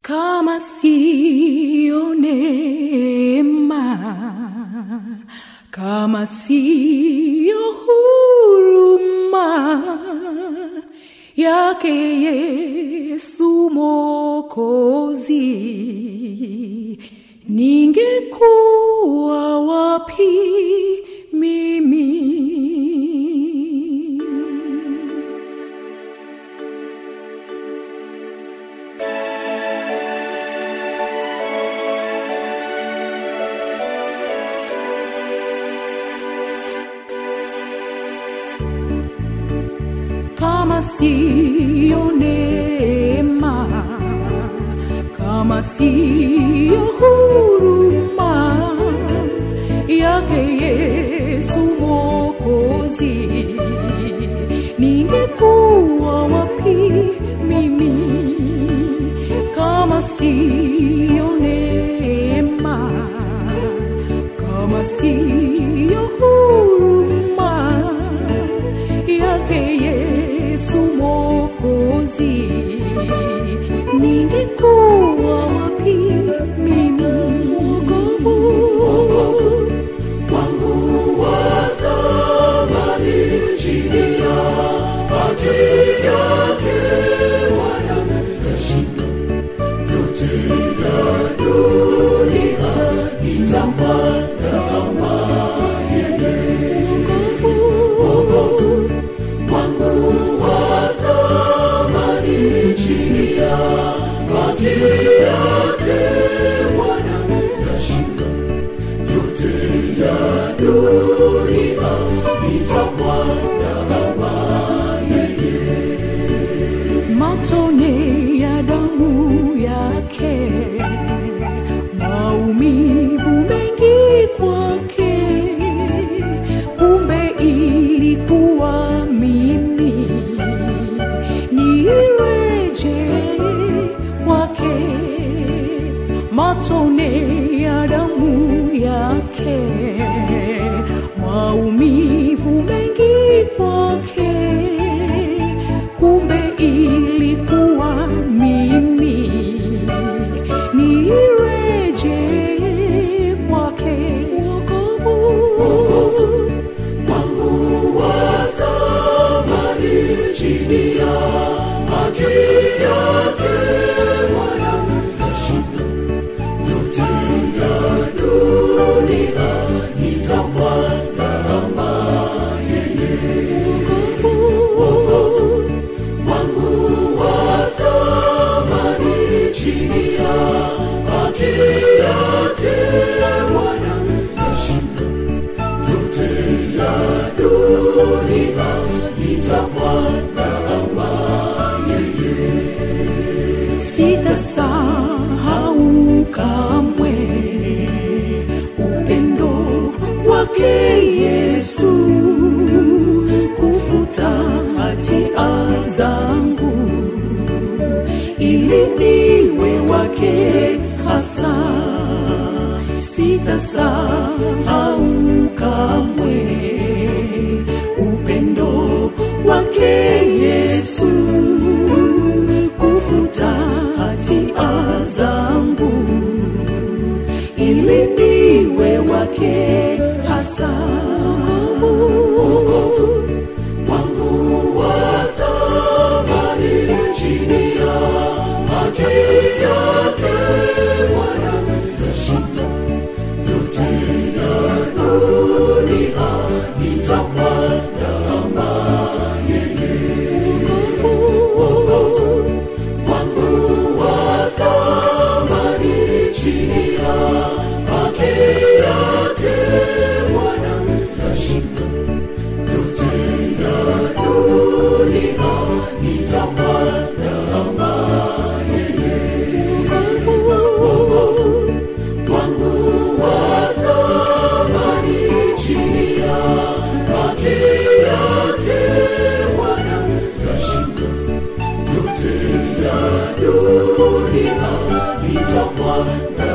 kama siyo neema, kama siyo huruma yake Yesu Mwokozi, ningekuwa wapi mimi? kama siyo neema, kama siyo huruma yake Yesu Mwokozi, ningekuwa wapi mimi? Kama siyo neema, kama siyo huruma yake Yesu Mwokozi, ningekuwa wapi mimi? Wokovu wangu wa thamani chini ya haki yake Bwana yashinda yote ya dunia, nitampata kama yeye. Wokovu wangu wa thamani chini ya haki yake Bwana yashinda yote ya dunia nitampata kama matone ya damu yake, maumivu mengi kwake, kumbe ilikuwa mimi nireje kwake, matone ya damu yake, maumivu mengi kwake kumbe ilikuwa mimi nireje kwake wokovu wangu wa thamani chini ya haki yake Bwana yashinda yote ya dunia nitampata kama yeye. Wokovu wangu wa thamani chini ya haki yake Bwana yashinda yote ya dunia nitampata kama sitasahau kamwe upendo wake Yesu kufuta hatia zangu ili niwe wake hasa sitasahau kamwe upendo wake Yesu kufuta hatia zangu ili niwe wake hasa wokovu wangu wa thamani chini ya haki yake Bwana yashinda yote ya dunia nitampata kama yeye. Wokovu wangu wa thamani chini ya haki yake Bwana yashinda yote ya dunia nitampata kama yeye. Wokovu wangu wa thamani chini ya haki yake Bwana yashinda yote ya dunia nitampata